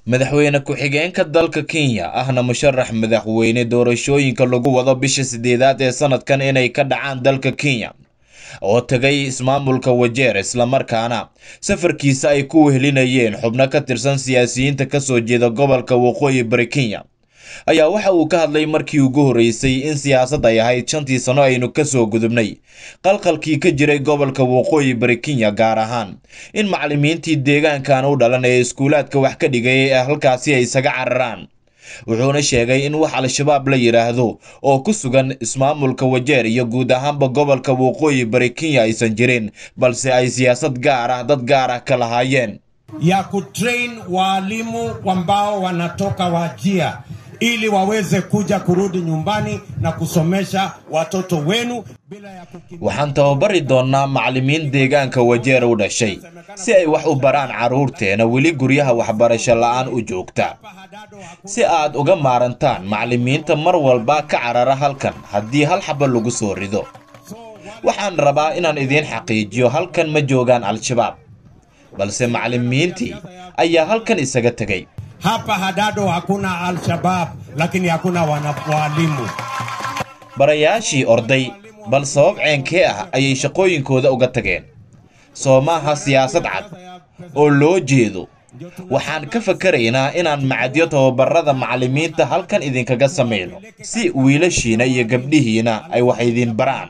madaxweyne ku-xigeenka dalka kenya ahna musharax madaxweyne doorashooyinka lagu wado bisha sideedaad ee sanadkan inay ka dhacaan dalka kenya oo tagay ismaamulka wajeer islamarkaana safarkiisa ay ku wehelinayeen xubno ka tirsan siyaasiyiinta kasoo jeeda gobolka waqooyi bari kenya ayaa waxa uu ka hadlay markii ugu horreysay in siyaasad ay ahayd shantii sano aynu kasoo gudubnay qalqalkii ka jiray gobolka waqooyi bari kenya gaar ahaan in macallimiintii deegaankan u dhalan ee iskuulaadka wax ka dhigay ee halkaasi ay isaga cararaan wuxuuna sheegay in wax al-shabaab la yidhaahdo oo ku sugan ismaamulka wajeer iyo guud ahaanba gobolka waqooyi bari kenya aysan jirin balse ay siyaasad gaar ah dad gaar ah ka lahaayeen ya kutrain waalimu ambao wanatoka Wajia ili waweze kuja kurudi nyumbani na kusomesha watoto wenu bila ya kukimbia. waxaan tababari doonnaa macallimiin deegaanka wajeer u dhashay si ay wax u baraan carruurteena weli guryaha waxbarasho la-aan u joogta si aad uga maarantaan macallimiinta mar walba ka carara halkan haddii hal xaba lagu soo rido waxaan rabaa inaan idiin xaqiijiyo halkan ma joogaan al-shabaab balse macallimiintii ayaa halkan isaga tegay Hapa Hadado hakuna Al-Shabaab, lakini hakuna wana- walimu. barayaashii orday bal sabab ceenkee ah ayay shaqooyinkooda uga tageen soo maaha siyaasad cad oo loo jeedo waxaan ka fakaraynaa inaan macadyo tababarada macallimiinta halkan idinkaga samayno si wiilashiina iyo gabdhihiina ay wax idin baraan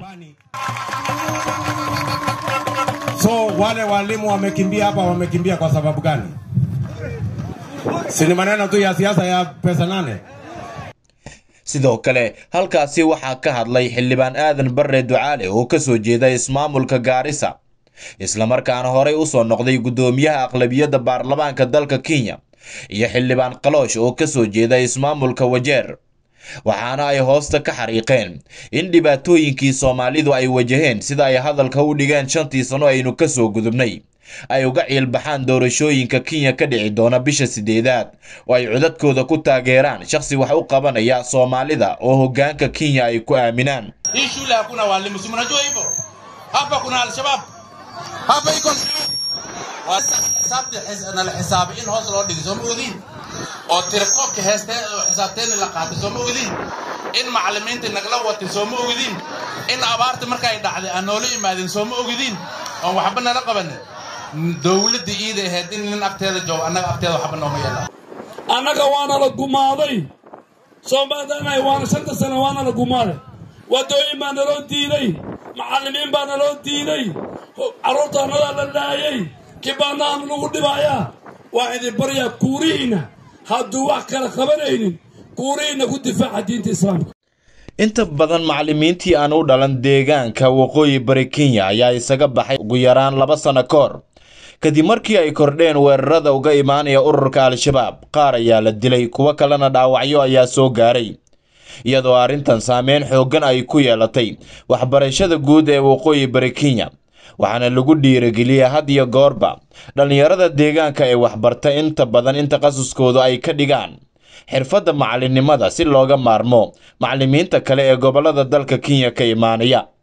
So wale walimu wamekimbia hapa, wamekimbia kwa sababu gani? Si ni maneno tu ya siasa ya pesa nane? sidoo kale halkaasi waxaa ka hadlay xildhibaan aadan barre ducaale oo ka soo jeeda ismaamulka gaarisa islamarkaana horey u soo noqday guddoomiyaha aqlabiyadda baarlamaanka dalka kenya iyo xildhibaan qaloosh oo ka soo jeeda ismaamulka wajeer waxaana ay hoosta ka xariiqeen in dhibaatooyinkii soomaalidu ay wajaheen sida ay hadalka u dhigeen shantii sano aynu ka soo gudubnay ay uga ciilbaxaan doorashooyinka kenya ka dhici doona bisha sideedaad oo ay codadkooda ku taageeraan shakhsi wax u qabanaya soomaalida oo hoggaanka kenya ay ku aaminaan Hii shule hakuna walimu, si mnajua hivyo? Hapa kuna Al-Shabaab, hapa iko xisaabta na la xisaabay in hoos loo dhigay soo ma ogdiin oo tirakoobka heestee oo xisaabteena la qaatay soo ma ogdiin in macallimiinta nagla watay soo ma ogdiin in abaarta markay dhacday aan noola imaadin soo ma ogdiin oon waxba nala qabanin dowladda iida ahayd in nin agteeda joogo annaga agteeda waxba nooma yeelaan annaga waana la gumaaday soomaalidanahay waana shanta sano waana la gumaaday waddooyin baa naloo diiday macallimiin baa naloo diiday carruurtaannadaa la laayay kibaanahan lagu dhibayaa waa idin baryaa kuurihiinna hadduu wax kala qabanaynin kuurihiinna ku difaaca diinta islaamka inta badan macallimiintii aan u dhalan deegaanka waqooyi bari kenya ayaa isaga baxay ugu yaraan laba sano ka hor kadib markii ay kordheen weerarada uga imaanaya ururka al-shabaab qaar ayaa la dilay kuwo kalena dhaawacyo ayaa soo gaaray iyadoo arrintan saameyn xooggan ay ku yeelatay waxbarashada guud ee waqooyi bari kenya waxaana lagu dhiirigeliyey had iyo goorba dhallinyarada deegaanka ee waxbarta inta badan in takhasuskoodu ay ka dhigaan xirfadda macallinnimada si looga maarmo macallimiinta kale ee gobollada dalka kenya ka imaanaya